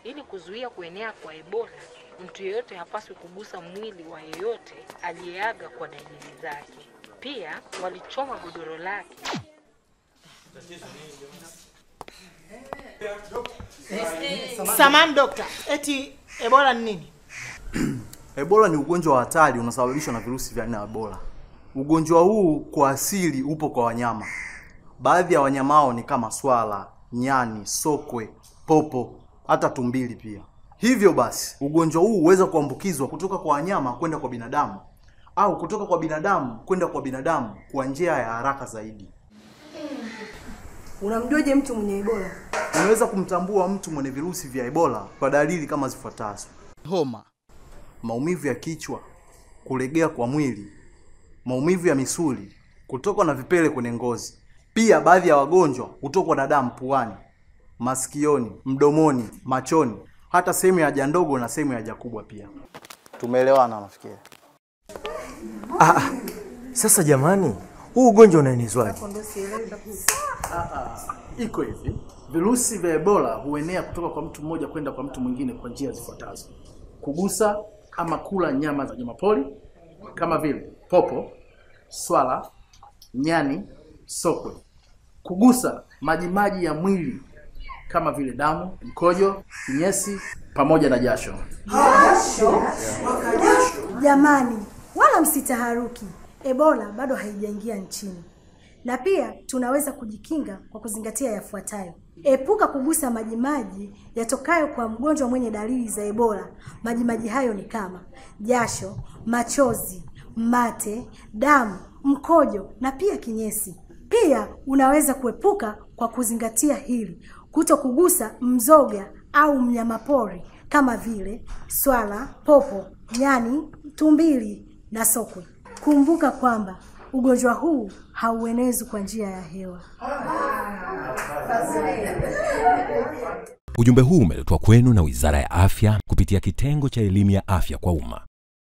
Ili kuzuia kuenea kwa Ebola, mtu yeyote hapaswi kugusa mwili wa yeyote aliyeaga kwa dalili zake. Pia walichoma godoro lake. Samani dokta, eti Ebola ni nini? Ebola ni ugonjwa wa hatari unasababishwa na virusi vya aina ya Ebola. Ugonjwa huu kwa asili upo kwa wanyama. Baadhi ya wanyama hao ni kama swala, nyani, sokwe, popo, hata tumbili pia. Hivyo basi, ugonjwa huu huweza kuambukizwa kutoka kwa wanyama kwenda kwa binadamu au kutoka kwa binadamu kwenda kwa binadamu kwa njia ya haraka zaidi. Unamjuaje mtu mwenye Ebola? Unaweza kumtambua mtu mwenye virusi vya Ebola kwa dalili kama zifuatazo: homa, maumivu ya kichwa, kulegea kwa mwili, maumivu ya misuli, kutokwa na vipele kwenye ngozi. Pia baadhi ya wagonjwa hutokwa na damu puani, masikioni, mdomoni, machoni, hata sehemu ya haja ndogo na sehemu ya haja kubwa pia. Tumeelewana nafikiri. Ah, ah. Sasa jamani, huu ugonjwa unaenezwaje? Iko hivi, virusi vya Ebola huenea kutoka kwa mtu mmoja kwenda kwa mtu mwingine kwa njia zifuatazo: kugusa ama kula nyama za wanyamapori kama vile popo, swala, nyani, sokwe, kugusa majimaji ya mwili kama vile damu, mkojo, kinyesi pamoja na jasho. Jamani, wala msitaharuki, Ebola bado haijaingia nchini, na pia tunaweza kujikinga kwa kuzingatia yafuatayo: epuka kugusa majimaji yatokayo kwa mgonjwa mwenye dalili za Ebola. Majimaji hayo ni kama jasho, machozi, mate, damu, mkojo na pia kinyesi. Pia unaweza kuepuka kwa kuzingatia hili: kuto kugusa mzoga au mnyamapori kama vile swala, popo, nyani, tumbili na sokwe. Kumbuka kwamba ugonjwa huu hauenezwi kwa njia ya hewa. Ujumbe huu umeletwa kwenu na Wizara ya Afya kupitia kitengo cha elimu ya afya kwa umma.